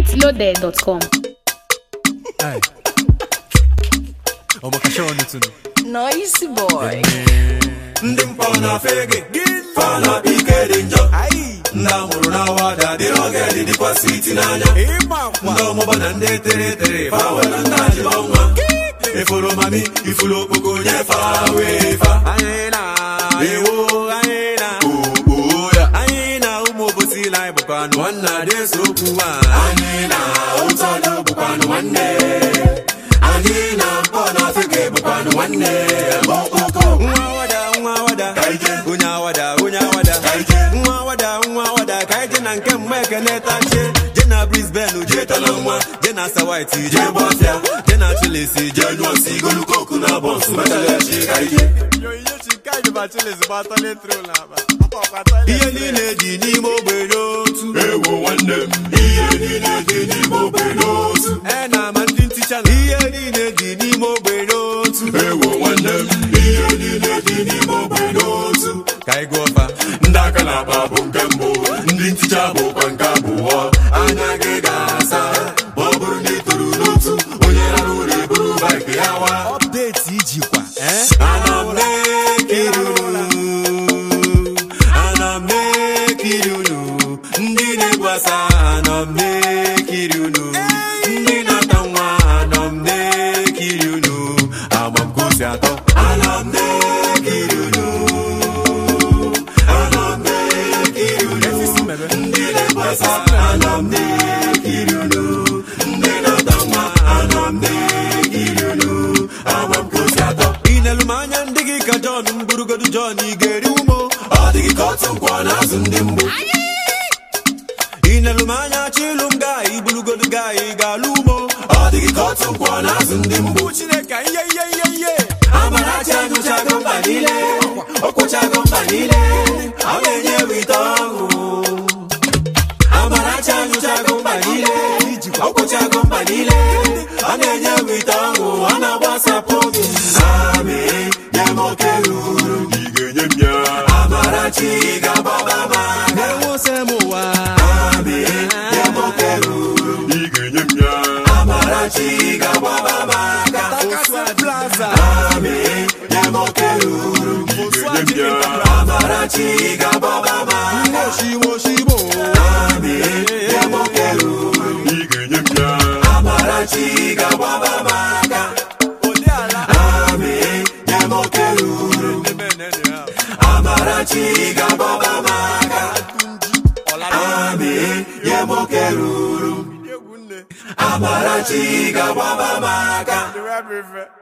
pointloaded.com. Hey. Ọmọ kasha ọnụ tunu. Nice boy. ndị mpọ na fege fa na ike dị njọ ndị amụrụ na wada dị oge dị dịkwa switi n'anya ndị ọmụba na ndị tere etere fa were ndị ajịbọ nwa ifuru mami ifuru okpoko nye fa wee fa Anyị na ewo anyị na oo ya anyị na ụmụ obosi la anyị bụkwa anụ nwanna dị esokwu nwa. anyị na ụtọdụ bụkwanụ nwanne anyị na mpọ na fege bụkwanụ nwanne okpoko Nwa awada nwa awada Ka ije. onye awada onye awada Ka ije. nwa awada nwa awada ka anyị je na nke mma ekene tache je na Brisbane je tala nwa je na Sawaiti je Je bụ ọfịa gbafịa. je na Chilesi je jee nyụọ si igolu koku na bọnsụ metalachi ka ije ihe niile dị n'ime ogbenye otu ewo nwanne m ihe niile dị n'ime ogbenye otu e na ma ndị nticha na ihe niile dị n'ime ogbenye otu ewo nwanne m ihe niile dị n'ime ogbenye otu ka anyị gụọ fa ndị aka na-akpa bụ nke mbụ ndị nticha bụkwa nke abụọ anya gị ga-asa ma ọ bụrụ na ị toro n'otu onye rara ụlọ eburu baịkị ya wa ọpdeti ijikwa eh? ana m na-ekiri unu ana m na-ekiri unu ndị na-egbasa ana m na-ekiri unu ndị na-ata nwa ana m na-ekiri unu ama m ka o si atọ ana m na-ekiri unu ana m na-ekiri unu ndị na-egbasa ana m na-ekiri unu ndị na-ata nwa ana m na-ekiri unu ama m ka o si atọ inelu m anya ndị gị ka Jọn m burugodu Jọn ị ga-eri umo ọ dịghị ka otu nkwọ na-azụ ndị mgbu inelu m anya chilu m gaa iburugodu gaa ị ga-alụ umo ọ dịghị ka otu nkwọ na-azụ ndị mgbu Chineke ihe ihe ihe ihe Amarachi anụchago mba niile ọkwụchago mba niile ọ na-enye wite ọṅụ Amarachi anụchago mba niile ọkwụchago mba niile ọ na-enye wite ọṅụ ọ na-agbasapụ obi Ami nye m oke ruru ị ga-enye m ya Amarachi ga-agbaba m aka na-enwose m ụwa Ami nye m oke ruru ị ga-enye m ya Amarachi ga-agbaba m aka Takasị plaza Ami nye m oke ruru ị ga-enye m ya Amarachi ga-agbaba m aka moshimoshimo Ami nye m oke ruru ị ga-enye m ya Amarachi ga-agbaba m aka ụdị ala Ami nye m oke ruru Amarachi ga-agbaba m aka Ami nye m oke ruru Amarachi ga-agbaba m aka